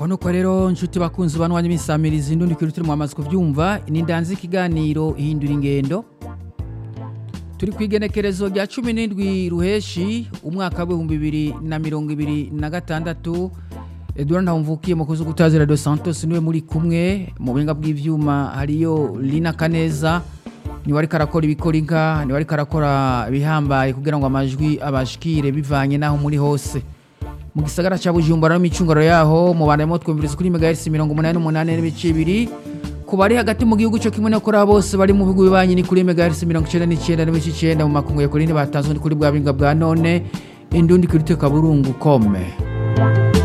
ngaho nuko rero nshuti bakunzi banwanya imisamirizi ndundi kuri turi mwamaze kuvyumva ni ndanze ikiganiro ihindura ingendo turi ku igenekerezo rya cumi n'indwi ruheshi umwaka w'ibihumbi bibiri na mirongo ibiri na gatandatu edouard ntawumvukiye mukozi gutazira dos santos niwe muri kumwe mu buhinga bw'ivyuma hariyo lina kaneza niwe ariko arakora ibikora inka niwe ariko arakora ibihambaye kugira ngo amajwi abashikire bivanye n'aho muri hose mu gisagara ca bujumbura no micungaro yaho mubanayemo twumviriza kuri megahertz mirongo umunani n'umunani n'ibice bibiri ku bari hagati mu gihugu co kimwe no kuri abo bose bari mu bihugu bibanyi ni kuri megahertz mirongo icenda n'icenda n'ibice icenda mu makungu ya kuri ntibatanzwe ni kuri bwa binga bwa none indundi kuri teka burungu kome